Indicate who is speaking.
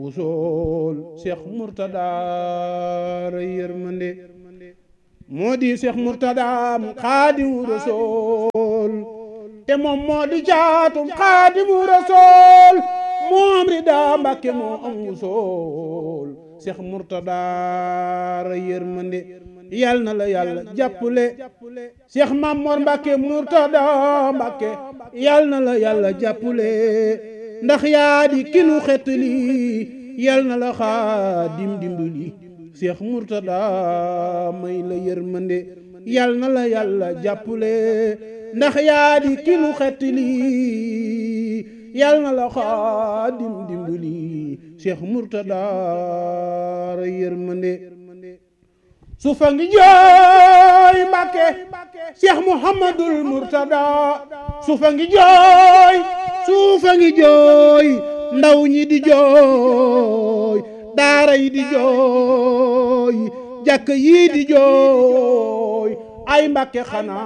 Speaker 1: wusool Cheikh Mourtada ray yërmande moo di Cheikh Mourtada mu Xaadimu Rasuul te moom moo di caatum Xaadimu Rasuul moom rida Mbàkke moo am wusool Cheikh Mourtada ray yërmande yal na la yàlla jàppale Cheikh Mamor Mbàkke Mourtada Mbàkke yal na la yàlla jàppale ndax yaa di kinu xetli yal na la xaadim dimbali Cheikh Mourtada may la yërmande yal na la yàlla jàppale ndax yaa di kinu xetli yal na la xaadim dimbali Cheikh Mourtada ray yërmande sufa ngi jooy Mbàkke Cheikh Mouhamadul Mourtada sufa ngi jooy sufa ngi jooy ndaw ñi di jooy daara yi di jooy jàkk yi di jooy ay Mbàkke xanaa